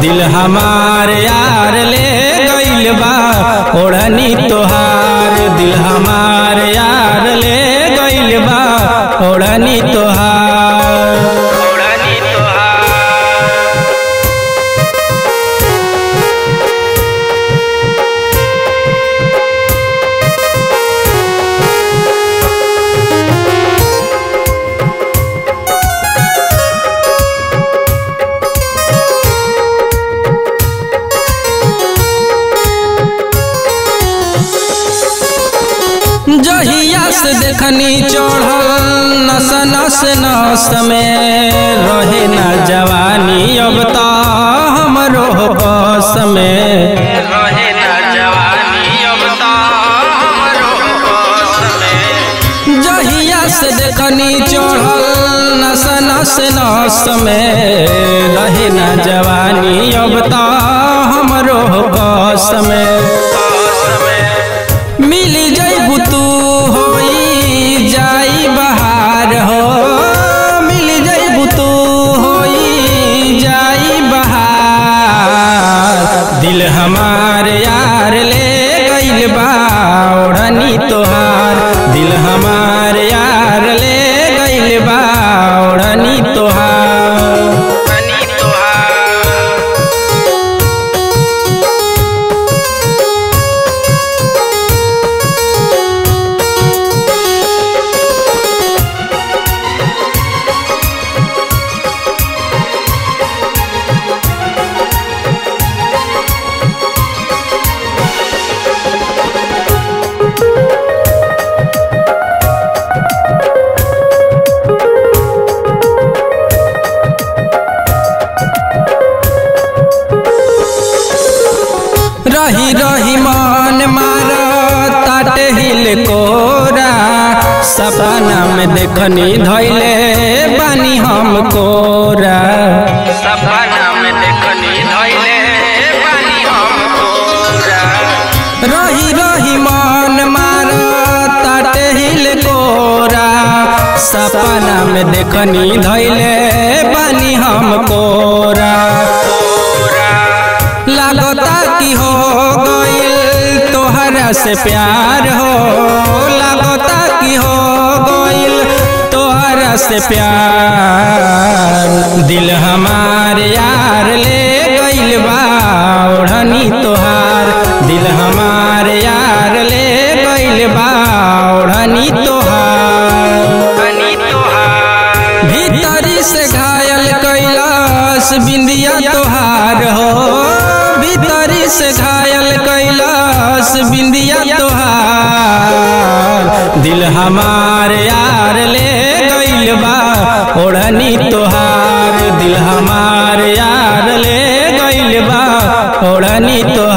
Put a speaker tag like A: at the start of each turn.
A: दिल हमार यार ले गइल बा ओढ़नी तोहार दिल हमार यार ले गइल बा ओढ़नी तोहार ओढ़नी तोहार जहिया से देखनी चढ़ल नस नस नस में रहे न जवानी अब तो हमरो बस में रहे न जवानी अब तो हमरो बस में जहिया से देखनी चढ़ल नस नस नस में रहे न जवानी अब तो हमरो बस में मिली जैबू तू होई जाई बहार हो मिली जैबू तू होई जाई बहार दिल हमार यार ले गइल बा ओढ़नी तोहार दिल हमार यार ले गइल बा ओढ़नी तोहार ओढ़नी तोहार रही रही मन मार ताटे हिल कोरा सपना में देखनी धैले बानी हम कोरा सपना में देखनी धैले बानी हम कोरा रही रही मन मार ताटे हिल कोरा सपना में देखनी धैले बानी हम कोरा लागता कि हो गइल तोहरा से प्यार हो लागता कि हो गइल तोहरा से प्यार दिल हमार यार ले गइल बा ओढ़नी तोहार दिल हमार यार ले गइल बा ओढ़नी तोहार भीतरी से घायल कैलाश बिंदिया तोहार हो भीतरी से घायल कैलाश बिंदिया तोहार दिल हमार यार ले गइल बा ओढ़नी तोहार दिल हमार यार ले गइल बा ओढ़नी तोहार